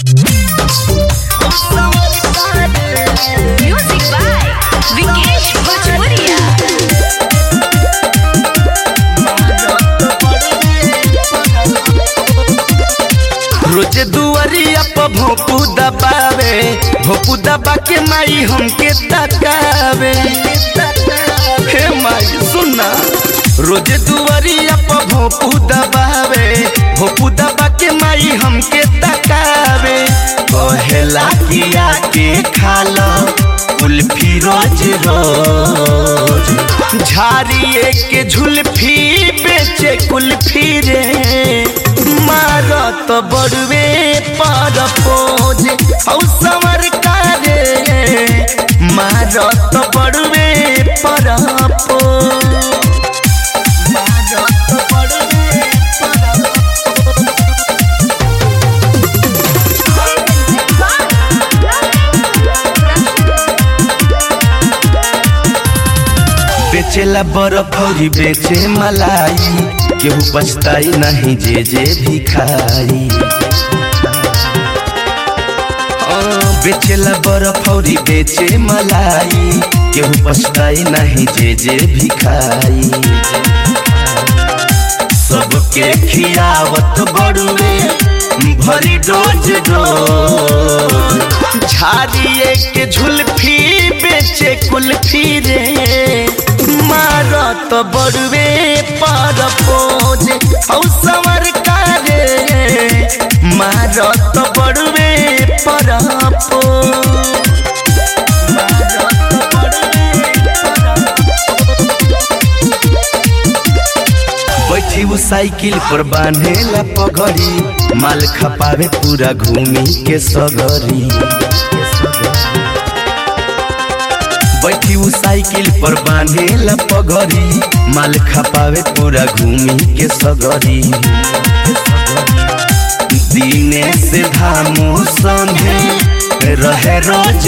Music by Vikesh Bhojpuria. रोज दुआरिया पर भोपू दबावे भोपू दबा के माई हमके तकावे हे माई सुना रोज दुआरिया पर भोपू दबावे भोपू दबा के माई हमके तकावे कहेला किया के खाला कुल्फी रोज रोज झाड़िए के झुल्फी बेचे कुल्फी रे मारत बड़वे पर पोज हौ समर कारे मारत बड़वे पर पोज मारत बड़वे पर बेचेला बर्फ और बेचे मलाई केहू पछताई नहीं जे जे भी खाई हाँ, बेचेला बर्फ और बेचे मलाई केहू पछताई नहीं जे जे भी खाई सबके खियावत बड़ुए भरी डोज डोज झाड़िए के झुल्फी बेचे कुल्फी रे मारत बड़ुए पर पोज हौ समर कारे मारत बड़ुए पर पोज मारत बड़ुए पर बैठी वो साइकिल पर बांधेला पगड़ी माल खपावे पूरा घूमी के सगरी बैठी वो साइकिल पर बांधेला पगड़ी माल खपावे पूरा घूमी के सगरी दीने से धामो संगे रहे रोज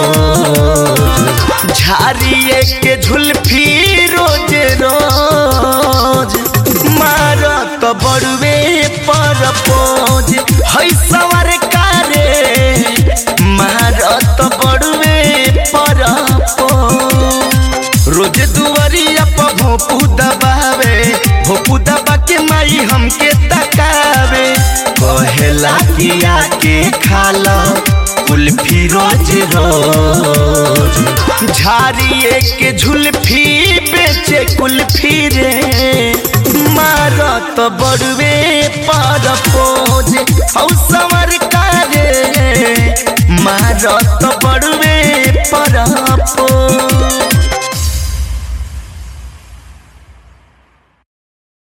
रोज झाड़िए के झुल्फी रोज रोज मारत बड़ुए पर पोज है सवर कारे मारत बड़ुए पर पोज रोज दुआरिया पर भोपू दबावे भोपू दबा के माई हमके तकावे कहेला किया के खाला कुल्फी रोज रोज झाड़िए के झुल्फी बेचे कुल्फी रे मारत बड़ुए पर पोज हौ समर कारे मारत बड़ुए पर पोज